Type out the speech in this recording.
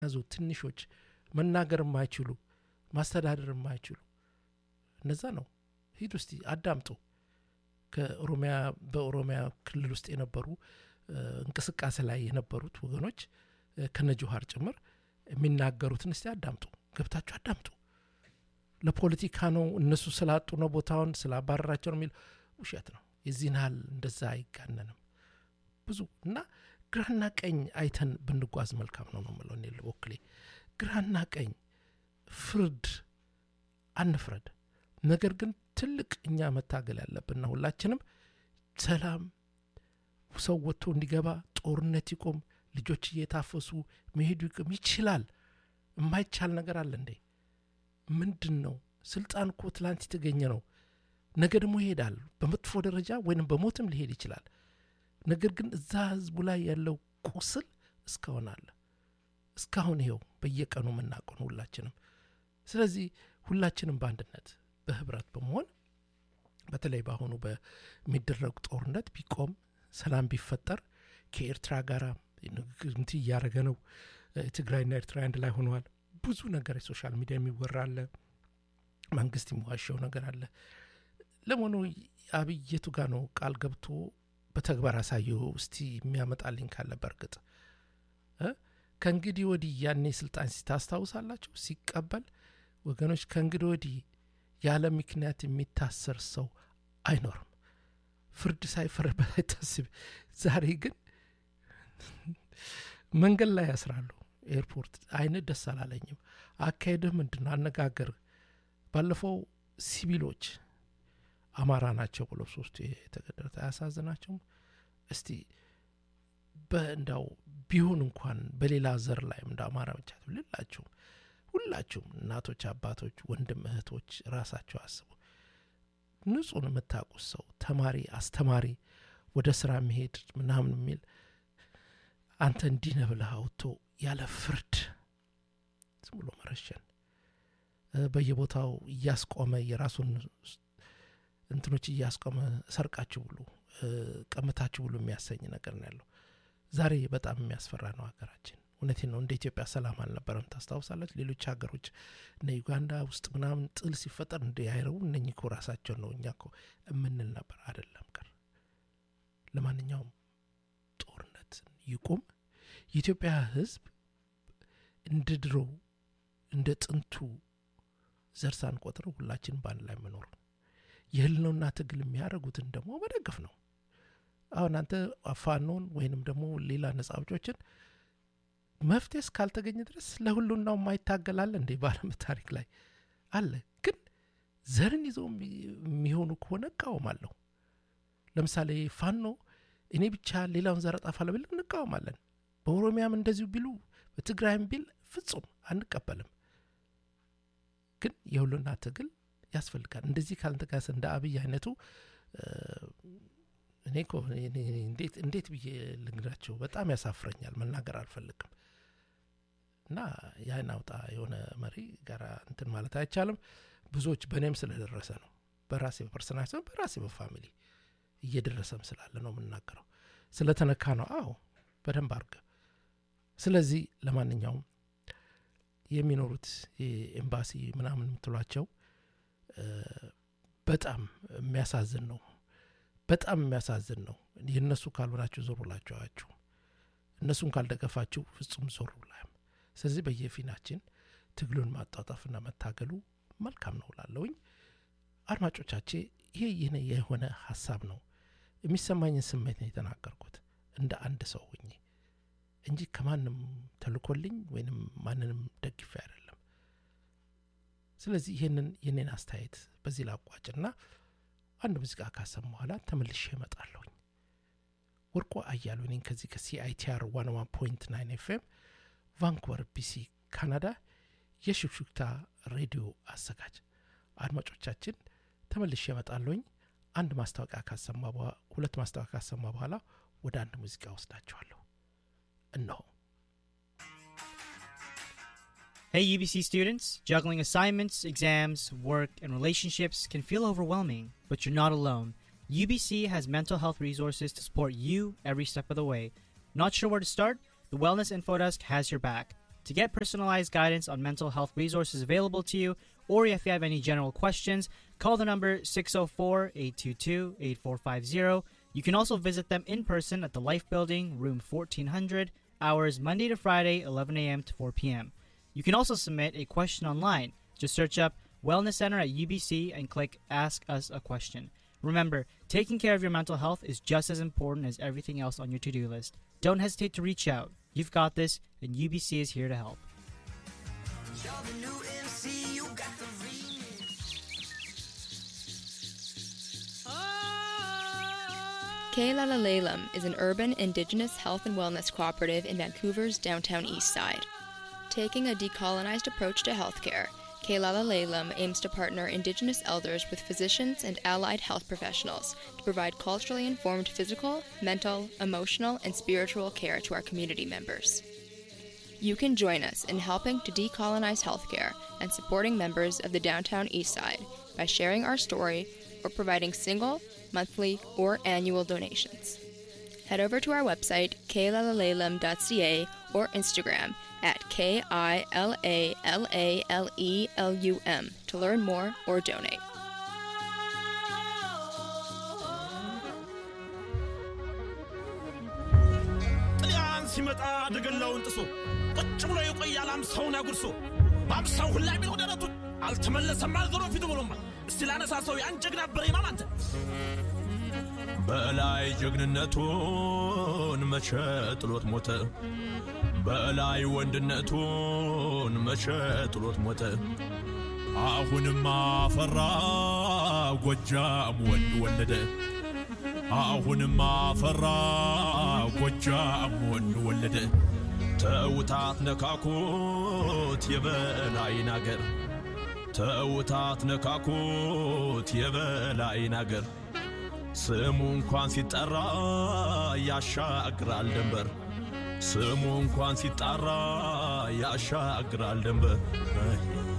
ያዙ ትንሾች መናገር የማይችሉ ማስተዳደር የማይችሉ እነዛ ነው ሂድ ውስጥ አዳምጡ ከኦሮሚያ በኦሮሚያ ክልል ውስጥ የነበሩ እንቅስቃሴ ላይ የነበሩት ወገኖች ከነ ጆሀር ጭምር የሚናገሩትን እስቲ አዳምጡ ገብታችሁ አዳምጡ ለፖለቲካ ነው እነሱ ስላጡ ነው ቦታውን ስላባረራቸው ነው የሚል ውሸት ነው የዚህን ያህል እንደዛ አይጋነንም ብዙ እና ግራና ቀኝ አይተን ብንጓዝ መልካም ነው ነው ምለው እኔ በወክሌ ግራና ቀኝ ፍርድ አንፍረድ ነገር ግን ትልቅ እኛ መታገል ያለብንና ሁላችንም ሰላም ሰው ወጥቶ እንዲገባ ጦርነት ይቆም ልጆች እየታፈሱ መሄዱ ይቅም ይችላል የማይቻል ነገር አለ እንዴ ምንድን ነው ስልጣን እኮ ትላንት የተገኘ ነው ነገ ደግሞ ይሄዳል በመጥፎ ደረጃ ወይንም በሞትም ሊሄድ ይችላል ነገር ግን እዛ ህዝቡ ላይ ያለው ቁስል እስካሁን አለ እስካሁን ይኸው በየቀኑ የምናውቀው ነው ሁላችንም ስለዚህ ሁላችንም በአንድነት በህብረት በመሆን በተለይ በአሁኑ በሚደረጉ ጦርነት ቢቆም ሰላም ቢፈጠር ከኤርትራ ጋር ንግግር እያደረገ ነው ትግራይና ኤርትራ አንድ ላይ ሆነዋል ብዙ ነገር የሶሻል ሚዲያ የሚወራ አለ መንግስት የሚዋሸው ነገር አለ ለመሆኑ አብይ የቱ ጋ ነው ቃል ገብቶ በተግባር አሳየው እስቲ የሚያመጣልኝ ካለ በእርግጥ ከእንግዲህ ወዲህ ያኔ ስልጣን ሲታስታውሳላቸው ሲቀበል ወገኖች ከእንግዲህ ወዲህ ያለ ምክንያት የሚታሰር ሰው አይኖርም ፍርድ ሳይፈረድበት አይታስብ ዛሬ ግን መንገድ ላይ ያስራሉ ኤርፖርት አይነት ደስ አላለኝም አካሄድህ ምንድን ነው አነጋገር ባለፈው ሲቪሎች አማራ ናቸው ብሎ ሶስቱ የተገደሉት አያሳዝናቸውም እስቲ በእንዳው ቢሆን እንኳን በሌላ ዘር ላይም እንደ አማራ ብቻ ልላችሁም ሁላችሁም እናቶች አባቶች ወንድም እህቶች ራሳቸው አስቡ ንጹህን የምታውቁት ሰው ተማሪ አስተማሪ ወደ ስራ መሄድ ምናምን የሚል አንተ እንዲህ ነህ ብለህ አውጥቶ ያለ ፍርድ ዝም ብሎ መረሸን በየቦታው እያስቆመ የራሱን እንትኖች እያስቆመ ሰርቃችሁ ብሉ ቀምታችሁ ብሉ የሚያሰኝ ነገር ነው ያለው ዛሬ በጣም የሚያስፈራ ነው ሀገራችን እውነቴ ነው እንደ ኢትዮጵያ ሰላም አልነበረም ታስታውሳለች ሌሎች ሀገሮች እነ ዩጋንዳ ውስጥ ምናምን ጥል ሲፈጠር እንደ አይረቡ እነኚህ እኮ ራሳቸው ነው እኛ እኮ የምንል ነበር አደለም ቀር ለማንኛውም ጦርነት ይቁም የኢትዮጵያ ህዝብ እንደ ድሮ እንደ ጥንቱ ዘር ሳንቆጥር ሁላችን በአንድ ላይ መኖር የህልነውና ትግል የሚያደርጉትን ደግሞ መደገፍ ነው አሁን አንተ ፋኖን ወይንም ደግሞ ሌላ ነጻ አውጮችን መፍትሄ እስካልተገኘ ድረስ ለሁሉናው የማይታገላለ እንዴ በአለም ታሪክ ላይ አለ ግን ዘርን ይዘው የሚሆኑ ከሆነ እቃወማለሁ ለምሳሌ ፋኖ እኔ ብቻ ሌላውን ዘር አጠፋለሁ ብል እንቃወማለን በኦሮሚያም እንደዚሁ ቢሉ በትግራይም ቢል ፍጹም አንቀበልም ግን የሁሉና ትግል ያስፈልጋል እንደዚህ ካልተጋሰ እንደ አብይ አይነቱ እኔ እኮ እንዴት ብዬ ልንግራቸው በጣም ያሳፍረኛል መናገር አልፈልግም እና ያን አውጣ የሆነ መሪ ጋር እንትን ማለት አይቻልም ብዙዎች በእኔም ስለደረሰ ነው በራሴ በፐርሰናል ሲሆን በራሴ በፋሚሊ እየደረሰም ስላለ ነው የምናገረው ስለተነካ ነው አዎ በደንብ አርገ ስለዚህ ለማንኛውም የሚኖሩት ኤምባሲ ምናምን የምትሏቸው በጣም የሚያሳዝን ነው በጣም የሚያሳዝን ነው የእነሱ ካልሆናችሁ ዞር ብላችሁ አያችሁ እነሱን ካልደገፋችሁ ፍጹም ዞር ብላም ስለዚህ በየፊናችን ትግሉን ማጣጣፍና መታገሉ መልካም ነው ላለውኝ አድማጮቻቼ ይሄ ይህን የሆነ ሀሳብ ነው የሚሰማኝን ስሜት ነው የተናገርኩት እንደ አንድ ሰው ሁኜ እንጂ ከማንም ተልኮልኝ ወይንም ማንንም ደግፌ አይደለም ስለዚህ ይህንን የኔን አስተያየት በዚህ ላቋጭና አንድ ሙዚቃ ካሰም በኋላ ተመልሼ እመጣለሁኝ ወርቆ አያሉ እኔን ከዚህ ከሲአይቲአር ዋን ዋን ፖይንት ናይን ኤፍኤም ቫንኩቨር ቢሲ ካናዳ የሹክሹክታ ሬዲዮ አዘጋጅ አድማጮቻችን ተመልሼ እመጣለሁኝ አንድ ማስታወቂያ ካሰማ ሁለት ማስታወቂያ ካሰማ በኋላ ወደ አንድ ሙዚቃ ወስዳቸዋለሁ እነሆ Hey, UBC students, juggling assignments, exams, work, and relationships can feel overwhelming, but you're not alone. UBC has mental health resources to support you every step of the way. Not sure where to start? The Wellness Info Desk has your back. To get personalized guidance on mental health resources available to you, or if you have any general questions, call the number 604 822 8450. You can also visit them in person at the Life Building, room 1400, hours Monday to Friday, 11 a.m. to 4 p.m. You can also submit a question online. Just search up Wellness Center at UBC and click Ask Us a Question. Remember, taking care of your mental health is just as important as everything else on your to do list. Don't hesitate to reach out. You've got this, and UBC is here to help. Keilalalalem is an urban indigenous health and wellness cooperative in Vancouver's downtown east side. Taking a decolonized approach to healthcare, Keilalalalem aims to partner indigenous elders with physicians and allied health professionals to provide culturally informed physical, mental, emotional, and spiritual care to our community members. You can join us in helping to decolonize healthcare and supporting members of the downtown east side by sharing our story or providing single, monthly, or annual donations. Head over to our website, kailalalelum.ca, or Instagram at K I L A L A L E L U M to learn more or donate. ጥልያን ሲመጣ ደገላውን ጥሶ ቁጭ ብሎ የቆያል አምሳውን አጉርሶ በአምሳው ሁላ ቢለው ደረቱን አልተመለሰም አልዞሮ ፊቱ ብሎማ እስቲ ላነሳ ሰው ያን ጀግና በሬማም አንተ በላይ ጀግንነቱን መቼ ጥሎት ሞተ በላይ ወንድነቱን መቼ ጥሎት ሞተ አሁንም አፈራ ጎጃም ወንድ ወለደ አሁንም አፈራ ጎጃም ወንድ ወለደ ተውታት ነካኩት የበላይን አገር ተውታት ነካኩት የበላይን አገር ስሙ እንኳን ሲጠራ ያሻግራል ድንበር ስሙ እንኳን ሲጣራ ያሻግራል ድንበር